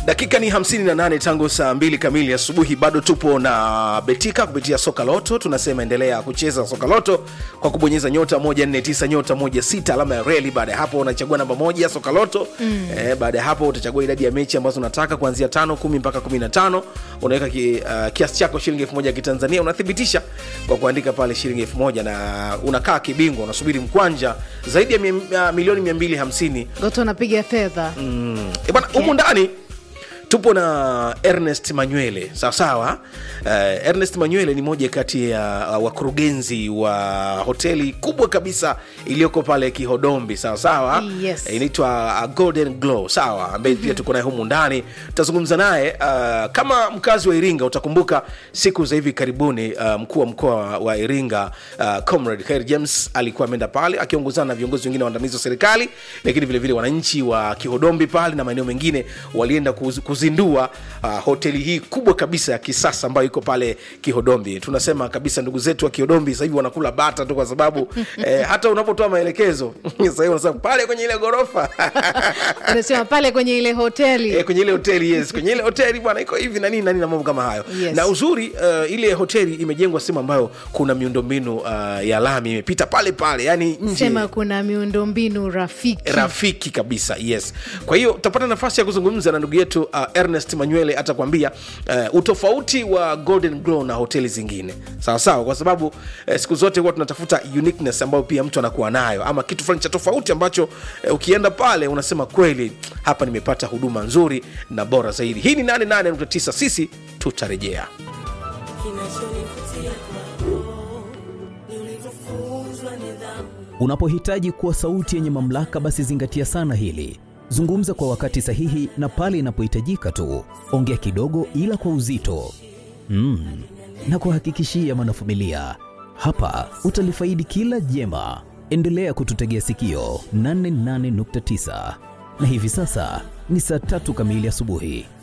dakika ni 58 tangu saa 2 kamili asubuhi bado tupo na betika kupitia soka loto tunasema endelea kucheza soka loto kwa kubonyeza nyota 149 nyota 16 alama ya reli baada ya hapo unachagua namba moja soka loto mm. eh, baada ya hapo utachagua idadi ya mechi ambazo unataka kuanzia tano kumi mpaka 15 unaweka ki, uh, kiasi chako shilingi elfu moja ya kitanzania unathibitisha kwa kuandika pale shilingi elfu moja na unakaa kibingwa unasubiri mkwanja zaidi ya mi, uh, milioni 250 goto anapiga fedha mm. e bwana humu ndani tupo na ernest manywele sawasawa uh, ernest manywele ni moja kati ya uh, wakurugenzi wa hoteli kubwa kabisa iliyoko pale kihodombi sawasawa Yes. Eh, inaitwa uh, golden glow sawa ambaye pia tuko naye humu ndani tutazungumza naye uh, kama mkazi wa iringa utakumbuka siku za hivi karibuni uh, mkuu wa mkoa wa iringa uh, comrade Khair james alikuwa ameenda pale akiongozana na viongozi wengine waandamizi wa serikali lakini vilevile wananchi wa kihodombi pale na maeneo mengine walienda kuz, kuzindua uh, hoteli hii kubwa kabisa ya kisasa ambayo iko pale kihodombi tunasema kabisa ndugu zetu wa kihodombi sasa hivi wanakula bata tu kwa sababu eh, hata unapotoa maelekezo sasa hivi wanasema pale kwenye ile ghorofa unasema pale kwenye ile hoteli Eh, kwenye ile hoteli yes kwenye ile hoteli bwana iko hivi na nini na nini na mambo kama hayo Yes. na uzuri uh, ile hoteli imejengwa sehemu ambayo kuna miundombinu uh, ya lami imepita pale pale yani nje sema kuna miundombinu rafiki rafiki kabisa yes kwa hiyo utapata nafasi ya kuzungumza na ndugu yetu uh, ernest manywele atakwambia uh, utofauti wa golden glow na hoteli zingine sawa sawa kwa sababu uh, siku zote huwa tunatafuta uniqueness ambayo pia mtu anakuwa nayo ama kitu fulani cha tofauti ambacho uh, ukienda pale unasema kweli hapa nimepata huduma nzuri na bora zaidi hii ni 88.9 sisi tutarejea kinachonivutia kwako ni ulivyofunzwa nidhamu Unapohitaji kuwa sauti yenye mamlaka, basi zingatia sana hili. Zungumza kwa wakati sahihi na pale inapohitajika tu. Ongea kidogo, ila kwa uzito mm. na kuhakikishia mwanafamilia, hapa utalifaidi kila jema. Endelea kututegea sikio 88.9 na hivi sasa ni saa tatu kamili asubuhi.